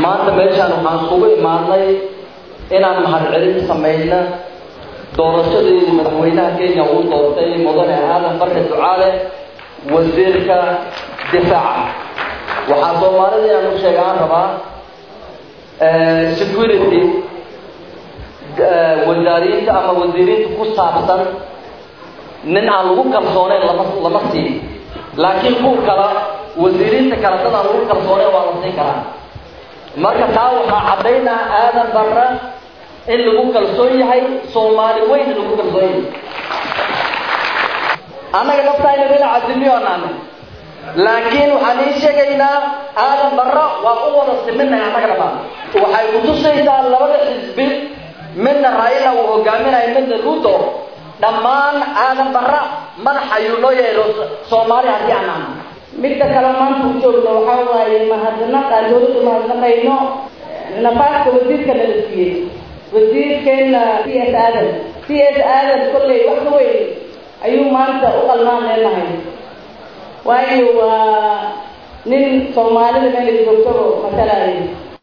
maanta meeshaan waxaan iskugu imaadnay inaan mahadcelin samayno doorashadeedii madaxweynaha kenya uu doortay mudane aadan barre ducaale wasiirka difaaca waxaa soomaalida inaan u sheegaan rabaa security wasaariinta ama wasiiriinta ku saabsan nin aan lagu kalsooneyn lama lama siin laakiin kuwa kala wasiiriinta kale dad aan lagu kalsooneyn waa la siin karaa marka taa waxaa caddaynaa aadan barra in lagu kalsoon yahay soomaali weyn lagu kalsoon yahay annaga naftayna dhinaca dimiyoonaana laakiin waxaan ii sheegaynaa aadan barra waa u wada siminahay annaga dhammaan waxay kutusaysaa labada xisbi midna raila uu hogaaminayo midna ruto dhammaan aadan barra madax ayuu noo yeelo soomaali haddii aan ahno midda kale maanta u joogno waxaa waaye mahadnaq aan dawladda mahadnaqayno nafaaska wasiirka nala siiyey wasiirkeena c s aadan c s aadan kolley wax ka weyn ayuu maanta u qalmaan leenahay waayo waa nin soomaalida meelay joogtaba matalaayo